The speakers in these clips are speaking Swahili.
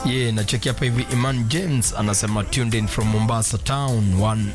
yeah, nacheki hapa hivi Iman James anasema tuned in from Mombasa town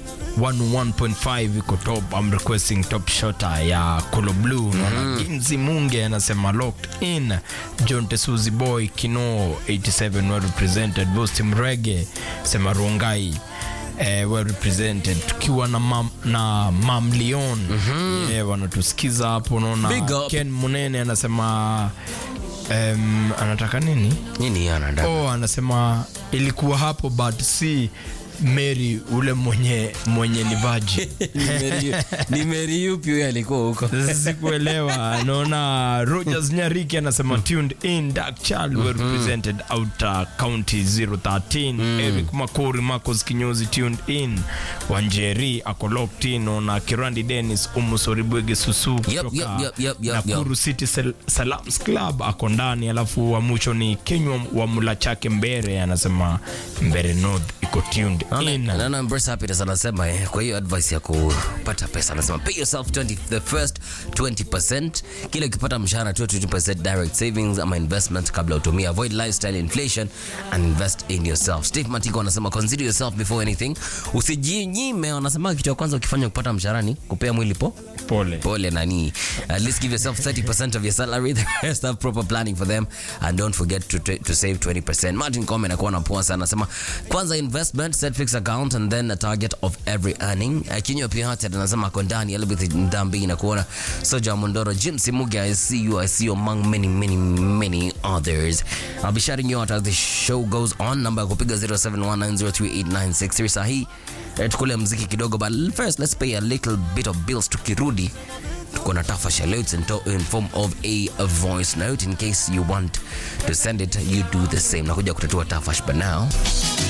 101.5 iko top I'm requesting top shota ya Kolo Blue naona Ginzi Munge anasema locked in John Tesuzi Boy Kino 87 well represented Bosti Mrege sema Rongai eh, well represented tukiwa na mam, na mam Leon eh, wanatusikiza hapo naona Big up. Ken Munene anasema um, anataka nini nini anada oh, anasema ilikuwa hapo but si Mary ule mwenye mwenye ni vaji ni meri yupi huyo alikuwa huko sikuelewa naona Rogers Nyariki anasema tuned in Dark Child were represented outer county 013 Eric Makori Marcos Kinyozi tuned in Wanjeri ako locked in naona Kirandi Dennis Umusoribwege Susu kutoka yep, yep, yep, yep, Nakuru City Sal Salams Club ako ndani alafu wa mwisho ni Kenywa wa mula chake Mbere anasema Mbere North iko tuned in naona Embrace Happiness anasema eh, kwa hiyo advice ya kupata pesa anasema pay yourself 20, the first 20% kila ukipata mshahara tu 20% direct savings ama investment kabla utumia avoid lifestyle inflation and invest in yourself Steve Matiko anasema consider yourself before anything usijinyime wanasema kitu ya kwanza ukifanya kupata mshahara ni kupea mwili po pole pole nani at least give yourself 30% of your salary the rest have proper planning for them and don't forget to, to save 20% martin come anakuwa na poa sana anasema kwanza investment set fixed account and then a target of every earning uh, kinyo pia hata anasema ako ndani elbeth ndambi na kuona soja mondoro jim simuge i see you i see you among many many many others i'll be shouting you out as the show goes on namba ya kupiga 0719038963 sahi eh, tukule mziki kidogo but first let's pay a little bit of bills tukirudi tuko na tafasha leo it's in, to- in form of a, a voice note in case you want to send it you do the same nakuja kutatua tafash but now